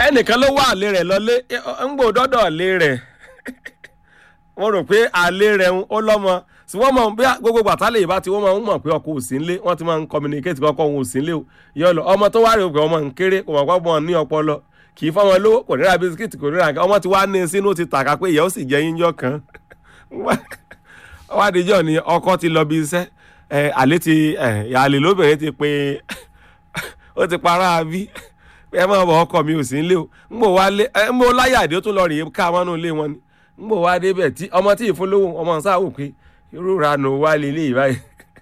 ẹnìkan ló wá àlè rẹ̀ lọlé ń gbò dọ́dọ̀ àlè rẹ̀ wọ́n rò pé àlè rẹ̀ ń ó lọ́mọ tí wọ́n mọ̀ bí gbogbo gbàtálẹ̀ yìí bá ti wọ́n máa ń mọ̀ pé ọkọ ò sí nílé wọ́n ti máa ń communicate pé ọkọ òun ò sí nílé o yọ lọ ọmọ tó wá rí òpè ọmọ ń kéré kò mọ̀ pé ọmọ ní ọpọlọ kì í fọmọ lówó kò ní ra bisikíìtì kò ní ra nǹkan ọmọ ti wá ní sínú ti tàka pé ìyá ó sì jẹ yíyọ kan wá díjọ́ ni ọkọ ti lọ bí iṣẹ́ àlè ti àlè lóbìnrin ti pé ó ti para bí ẹ máa bọ ọkọ mi ò sí nílé o ń bò wá lé ń bò láyàdé ó tún lọ rèé ká mọ́nú ilé wọn ni ń bò wá débẹ̀ tí ọmọ tí ì fún lówó ọmọ sáà wò pé irú ranù wá lélẹ̀ báyìí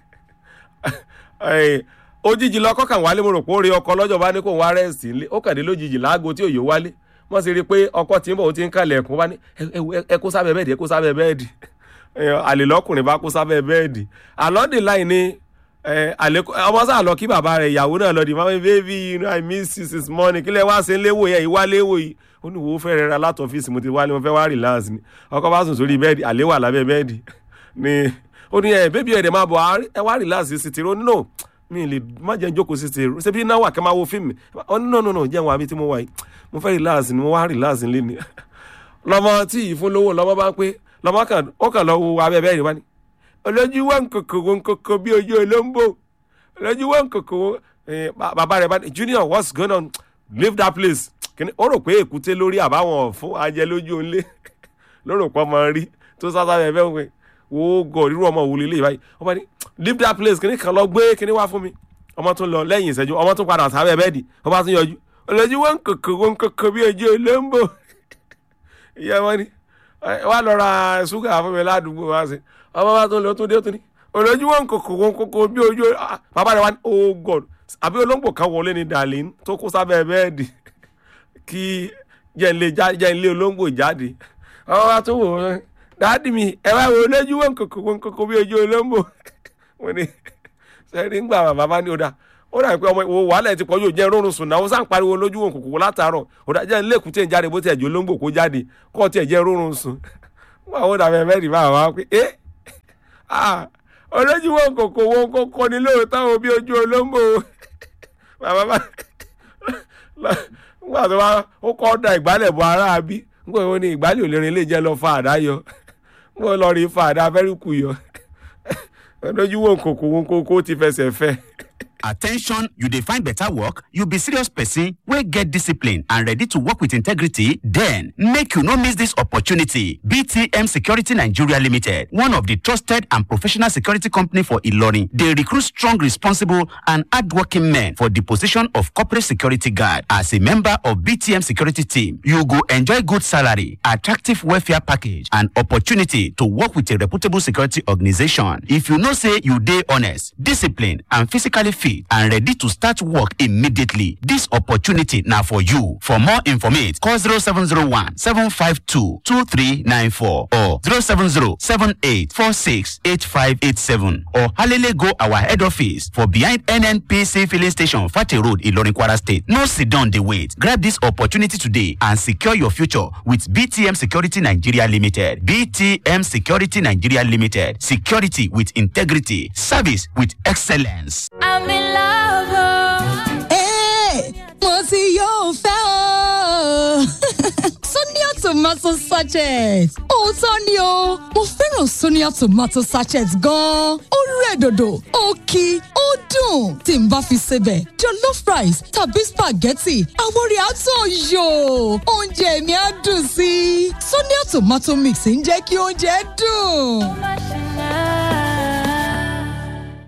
òjijì lọkọ kàn wálé mo rò pé ó rí ọkọ lọ́jọ́ bá ní kó wá rẹ́ẹ̀sì nílé ó kàn dé lójijì láago tí òye wálé wọ́n sì rí i pé ọkọ tí ń bọ̀ ó ti ń kalẹ̀ ẹ̀kún bá ní ẹ kó sábẹ́ bẹ́ẹ̀dì ẹ kó sábẹ́ bẹ́ẹ̀dì àlè lọ́kùnrin bá kó sábẹ́ bẹ́ẹ̀dì àlọ́dì láì ní ọmọ sáà lọ kí bàbá rẹ̀ ìyàwó náà lọ di mami baby you know i miss you since morning kílẹ̀ wá sí léwò yẹn ìwá léwò yìí ó ní wo fẹ́ rẹ̀ ra láti ọ́fíìsì mo ti wálé mo fẹ́ wá relax ni ọkọ bá sùn sórí bẹ́ẹ̀dì àlè wà lábẹ́ bẹ́ẹ̀dì ni ó ní ẹ bébí ẹ̀dẹ̀ máa bọ̀ ẹ wá relax sí ti ro no mi lè má jẹ́ jókòó sí ti ro ṣé bí náà wà kẹ́ máa wo fíìmù ó ní no no no jẹ́ wọn àbí tí mo wà yìí mo fẹ́ relax ni mo wá relax nílé ni lọ́mọ tí ì fún lówó lọ́mọ bá ń pé lọ́mọ kan ó kàn lọ wo abẹ́ bẹ́ẹ̀dì wá ní olójú wọn kòkò wọn kòkò bí ojú olóńgbò olójú wọn kòkò wọn bàbá rẹ̀ bá ní junior what's going on leave that place ó rò pé èkúté lórí àbáwọn fún ajẹ lójú òǹlé ló rò pé ọmọ rí tó sáta bẹ́ẹ̀ bẹ́ẹ̀ wọ́n wo gọ̀ rírú ọmọ òwúlé lè báyìí ọmọ ní leave that place kìnní kan lọ gbé kìnní wá fún mi ọmọ tún lọ lẹ́yìn ìṣẹ́jú ọmọ tún padà sábẹ́ bẹ́ẹ̀dì ọmọ tún yọjú olójú wọn kòkò wọn kòkò bí ojú olóńgbò ìyá wọn ni wà lọ ra ṣúgà fún mi ládùúgbò wá sí ọmọ bá tún lọ tún dé tún ní olójú wọn kòkò wọn kòkò bí ojú bàbá rẹ wá ní oh god àbí olóńgbò kan wọlé ní darlene tó kó sábẹ́ bẹ́ẹ̀dì kí jẹ́ ilé olóńgbò jáde ọmọ bá tún wò ó dáàdì mi ẹ wá wo olójú wọn kòkò wọn kòkò bí ojú olóńgbò wọn ni sẹ́ni ń gbà bàbá ní ọ̀dà ó dà pé ọmọ ìwò wàhálà ti pọ̀jù jẹ́ rọrùn sùn náà ó sàn pariwo lójú wọn kòkò látàárọ̀ ọ̀dà jẹ́ ilé èkúté ń jáde bó tiẹ̀ jẹ́ olóńgbò kó jáde kó tiẹ̀ jẹ́ rọrùn sùn wọn àwọn dàbẹ̀ mẹ́rin bá wà pé ẹ́ olójú wọn kòkò wọn kòkò ní lóòótọ́ o bí ojú olóńgbò bàbá bá nígbà tó bá ó kọ́ da ìgbálẹ̀ bọ ara bí nígbà tó ní ìgbálẹ̀ òlérin lè jẹ́ lọ fa àdá yọ nígbà lọ rí fa àdá fẹ́ríkù yọ olójú wọn kòkò wọn kòkò ti fẹsẹ̀ fẹ́. attention you dey find better work you be serious person wey get discipline and ready to work with integrity then make you no miss this opportunity btm security nigeria limited one of the trusted and professional security company for ilorin dey recruit strong responsible and hardworking men for the position of corporate security guard as a member of btm security team you go enjoy good salary attractive welfare package and opportunity to work with a reputable security organization if you know say you dey honest disciplined and physically fit and ready to start work immediately. This opportunity now for you. For more information, call 0701 752 2394 or 070 7846 8587 or Halele go our head office for behind NNPC filling station, Fati Road, Ilorin Kwara State. No sit down, they wait. Grab this opportunity today and secure your future with BTM Security Nigeria Limited. BTM Security Nigeria Limited. Security with integrity. Service with excellence. I'm in love. oh. Hey, mo ti yóò fẹ́ o. Sonia tomato sachet. Òótọ́ ni o, mo fẹ́ràn Sonia tomato sachet gan-an. Ó rẹ̀ dòdò, ó kí, ó dùn. Tí n bá fi sebẹ̀, jollof rice tàbí spaghetti, àwọn rẹ̀ á tàn yò. Oúnjẹ mi á dùn sí i. Sonia tomato mix ń jẹ́ kí oúnjẹ dùn.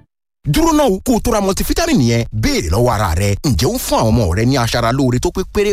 dúró náà kó o tó ra multivitamin yẹn béèrè lọ́wọ́ ara rẹ ǹjẹ́ ó ń fún àwọn ọmọ rẹ ní aṣara lóore tó pé péré